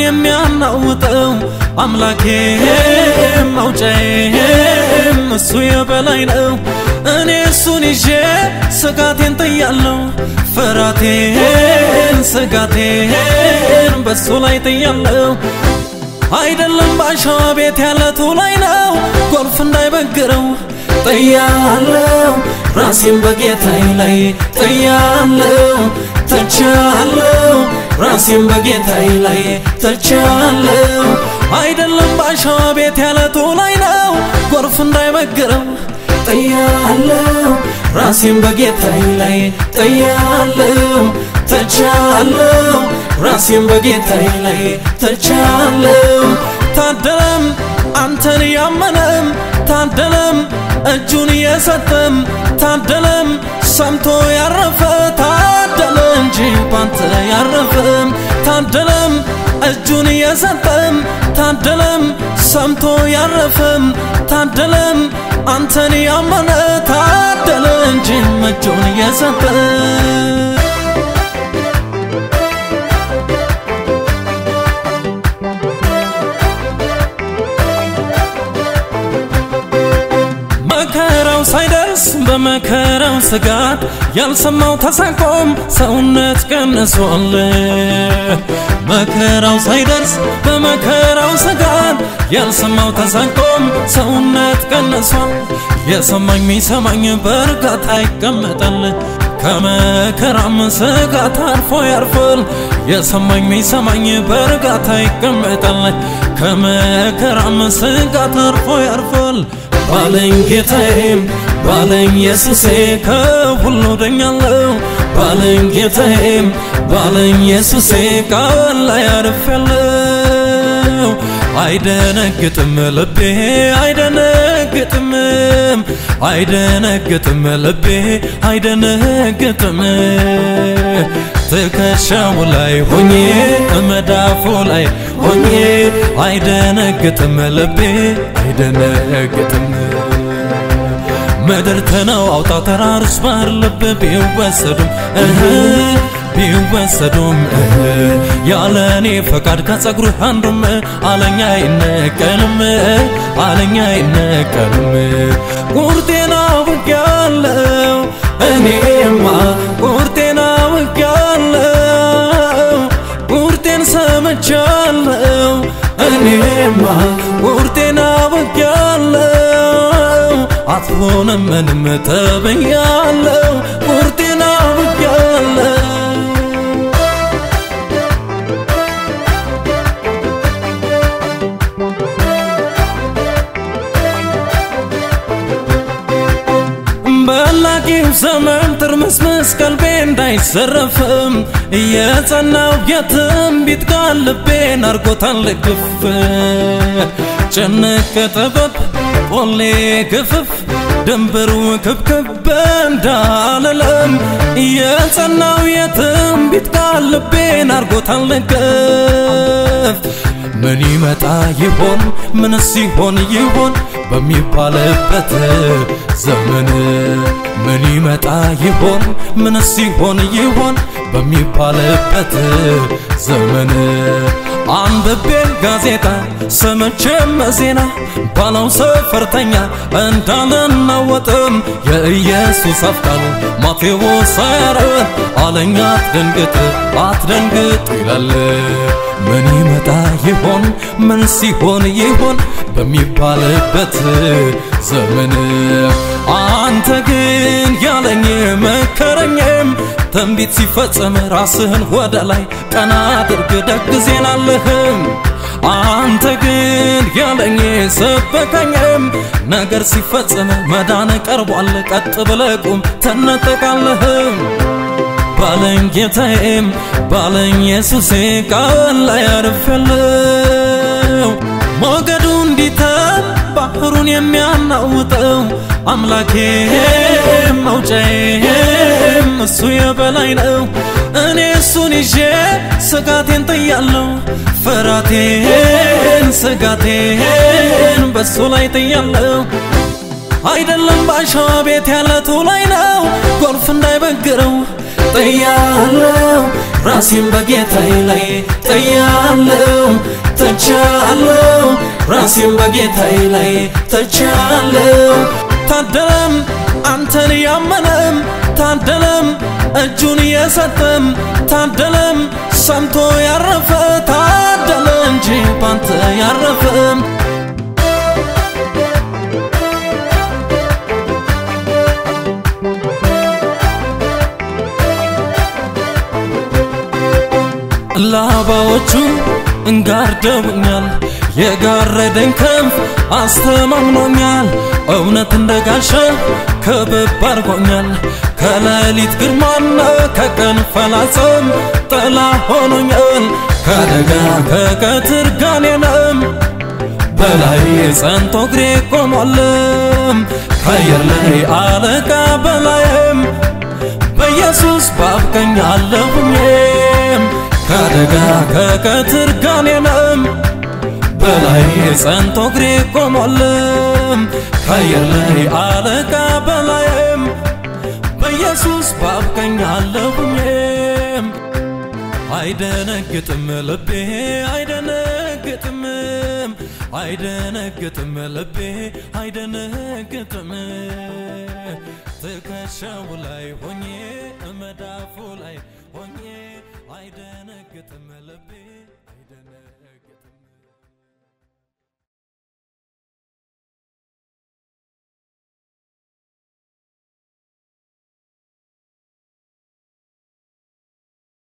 የሚያናውጠው አምላኬ መውጫዬም እሱ የበላይ ነው። እኔ እሱን ይዤ ስጋቴን ጥያለሁ፣ ፍራቴን ስጋቴን በሱ ላይ ጥያለሁ። አይደለም ባሸዋ ቤት ያለቱ ላይ ነው ጎርፍ እንዳይበግረው ጥያለው ራሴን በጌታዬ ላይ ጥያለው ተቻለው ራሴን በጌታዬ ላይ ተቻለው አይደለም ባሸዋ ቤት ያለቱ ላይ ነው ጎርፍ እንዳይበግረው ጥያለው ራሴን በጌታዬ ላይ ጥያለው ተቻለው ራሴን በጌታዬ ላይ ተቻለው ታደለም አንተን ያመነም ታደለም እጁን የሰጠም ታደለም ሰምቶ ያረፈ ታደለ እንጂ ባንተ ያረፈም ታደለም እጁን የሰጠም ታደለም ሰምቶ ያረፈም ታደለም አንተን ያመነ ታደለ እንጂ እጁን የሰጠ መከራው ሳይደርስ በመከራው ስጋት ያልሰማው ተሳቆም ሰውነት ቀንሷል። መከራው ሳይደርስ በመከራው ስጋት ያልሰማው ተሳቆም ሰውነት ቀንሷል። የሰማኝ ሚሰማኝ በእርጋታ ይቀመጣል። ከመከራም ስጋት አርፎ ያርፋል። የሰማኝ ሚሰማኝ በእርጋታ ይቀመጣል። ከመከራም ስጋት አርፎ ያርፋል። ባለኝ ጌታዬም ባለኝ ኢየሱሴ ከሁሉ ደኛለው ባለኝ ጌታዬም ባለኝ ኢየሱሴ ቃል ላይ አርፌያለው። አይደነግጥም ልቤ አይደነግጥም አይደነግጥም ልቤ አይደነግጥም ትከሻው ላይ ሆኜ መዳፉ ላይ ሆኜ አይደነግጥም ልቤ አይደነግጥም ምድር ተነው አውጣ ተራሮች ባህር ልብ ቢወሰዱም እህ ቢወሰዱም እህ ያለ እኔ ፈቃድ ከጸጉርህ አንዱም አለኛ አይነቀልም አለኛ አይነቀልም ቁርጤና አውቄያለሁ እኔማ ቁርጤና አውቄያለሁ ቁርጤን ሰምቻለሁ እኔማ ቁርጤን አውቄያለሁ አትሆንም ምንም ተብያለሁ ቁርጤን አውቄያለሁ በላቂው ዘመን ትርምስምስ ቀልቤ እንዳይዘረፍም የጸናው የትንቢት ቃል ልቤን አርጎታል ግፍ ጭንቅ ጥበብ ጶሌ ግፍፍ ድንብሩ ክብክብ እንዳልለም የጸናው የትንቢት ቃል ልቤን አርጎታል ግፍ ምን ይመጣ ይሆን ምን ሲሆን ይሆን በሚባልበት ዘመን ምን ይመጣ ይሆን ምን ሲሆን ይሆን በሚባልበት ዘመን አንብቤ ጋዜጣ ሰምቼም ዜና ባለው ሰፈርተኛ እንዳልናወጥም የኢየሱስ አፍቃሉ ማቴዎስ አያረን አለኛ አትደንግጥ አትደንግጥ ይላል ምን ይመጣ ይሆን ምን ሲሆን ይሆን በሚባልበት ዘመን አንተ ግን ያለኝ መከረኝም ትንቢት ሲፈጸም ራስህን ወደ ላይ ቀና አድርግ ደግ ዜና አለህም አንተ ግን ያለኝ ሰበከኝም ነገር ሲፈጸም መዳን ቀርቧል ቀጥ ብለህ ቁም ትነጠቃለህም ባለኝ ጌታዬም ባለኝ ኢየሱሴ ቃል ላይ አርፌያለሁ ሞገዱ እንዲተን ባህሩን የሚያናውጠው አምላኬ መውጫዬም እሱ የበላይ ነው እኔ እሱን ይዤ ስጋቴን ጥያለሁ ፍራቴን ስጋቴን በሱ ላይ ጥያለሁ አይደለም ባሸዋ ቤት ያለቱ ላይ ነው ጎርፍ እንዳይበግረው ጥያለው ራሴን በጌታዬ ላይ ጥያለው ተቻለው ራሴን በጌታዬ ላይ ተቻለው ታደለም አንተን ያመነም ታደለም እጁን የሰጠም ታደለም ሰምቶ ያረፈ ታደለ እንጂ ባንተ ያረፈም ላባዎቹ እንጋርደውኛል የጋረደኝ ክንፍ አስተማምኖኛል እውነት እንደ ጋሻ ከበብ አድርጎኛል ከሌሊት ግርማና ከቀን ፈላጽም ጥላ ሆኖኛል ከአደጋ ከቀትር ጋኔንም በላይ ጸንቶ እግሬ ቆሟልም ከአየር ላይ አለቃ በላይም በኢየሱስ ባብቀኝ አለሁኝም ከአደጋ ከቀትር ጋኔንም በላይ ጸንቶ እግሬ ቆሟልም ከአየር ላይ አለቃ በላይም በኢየሱስ ባብቀኝ አለሁኝም አይደነግጥም ልቤ አይደነግጥም አይደነግጥም ልቤ አይደነግጥም ትከሻው ላይ ሆኜ መዳፉ ላይ ሆኜ አይደነግጥም ልቤ አይደነ